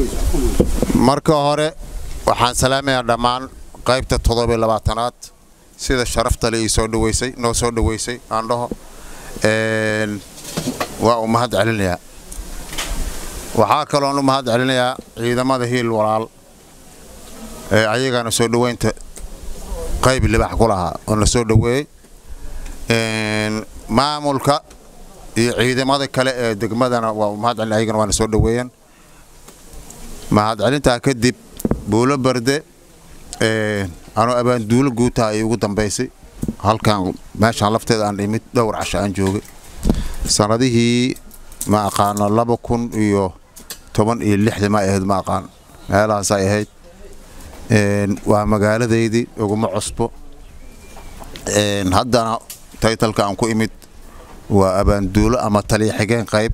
marka hore waxaan salaamayaa dhammaan qaybta toddobiyo labaatanaad sida sharafta le ii soo dhaweysay noo soo dhaweysay aan dhaho waa u mahad celinayaa waxaa kaloon u mahad celinayaa ciidamada hiil walaal ee ayagana soo dhoweynta qayb libax ku lahaa oo na soo dhoweeyey maamulka iyo ciidamada kale ee degmadana waa u mahad celina ayagana waana soo dhoweeyeen mahad celintaa kadib buulo barde anuu abaanduulo guutaha ay ugu dambaysay halkan meeshaan lafteeda aan imid dhowr casho aan joogay sanadihii ma aqaano laba kun iyo toban iyo lixdii ma ahayd ma aqaan meelahaasay ahayd waa magaaladaydii uguma cusbo haddana taytalka aan ku imid waa abaanduulo ama taliya xigeen qayb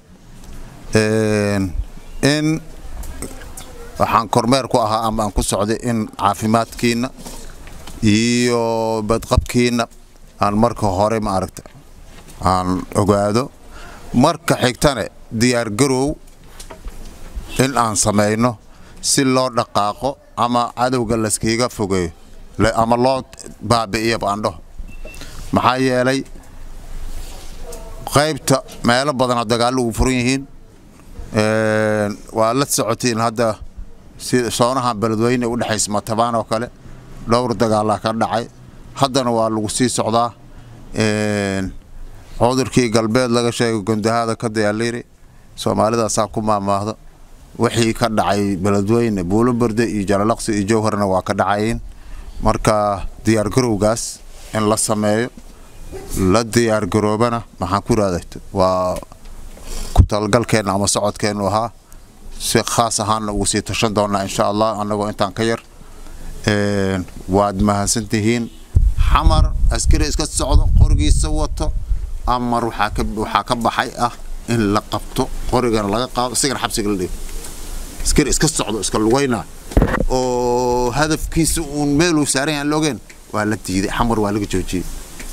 in waxaan kormeer ku ahaa ama aan ku socday in caafimaadkiinna iyo badqabkiinna aan marka hore ma aragta aan ogaado marka xigtane diyaargarow in aan samayno si loo dhaqaaqo ama cadowga layskiiga fogeeyo ama loo baabi'iyo baandhaho maxaa yeelay qaybta meelo badanoo dagaallo ugu furan yihiin waa la socotiin hadda sida soonahan beledweyne u dhexaysa matabaan oo kale dhowr dagaalaa ka dhacay haddana waa lagu sii socdaa cudurkii galbeed laga sheegay gondahada ka dayaaliri soomaalidaasaa ku maamaahdo wixii ka dhacay beledweyne buuloberde iyo jalalaqsi iyo jowharna waa ka dhacayin marka diyaargarowgaas in la sameeyo la diyaargaroobana maxaan ku irahda waa ku talgalkeenna ama socodkeennu ahaa si khaas ahaanna ugu sii tashan doonnaa insha allah annagoo intaan ka yar waad mahadsantihiin xamar askari iska socdo qorigiisa wato amar waxaa ka baxay ah in la qabto qorigana laga qaado isigana xabsiga la dhigo askari iska socdo iska lugayna oo hadafkiisa uun meeluu saaran yahan loogeen waa la diiday xamar waa laga joojiyey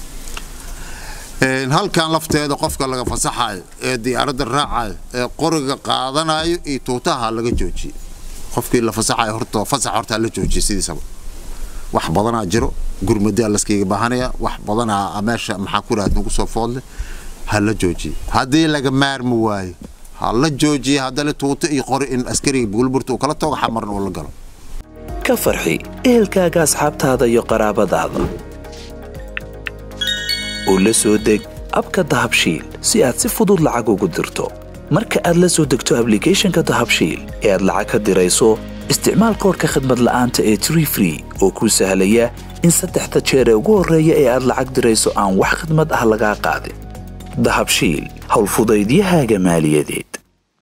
halkan lafteeda qofka laga fasaxayo ee diyaaradda raacayo ee qoriga qaadanayo iyo tuutaha laga joojiyey qofkii la fasaxayo horta fasax hortaa la joojiyey sidiisaba wax badanaa jiro gurmadaa laskayga baahanaya wax badanaa meesha maxaa ku rahad nagu soo foodle ha la joojiye haddii laga maarmi waayo ha la joojiye haddale tuuto iyo qori in askariga buulburta uu kala tago xamarna uu la galo ka farxi ehelkaaga asxaabtaada iyo qaraabadaada oo la soo deg abka dahabshiil si aad si fudud lacag ugu dirto marka aad la soo degto ablicathonka dahabshiil ee aad lacag ka dirayso isticmaal koorka khadmad la'aanta ee tree free oo kuu sahlaya in saddexda jeer ee ugu horreeya ee aad lacag dirayso aan wax khadmad ah lagaa qaadin dahabshiil howlfudaydiyahaaga maaliyadeed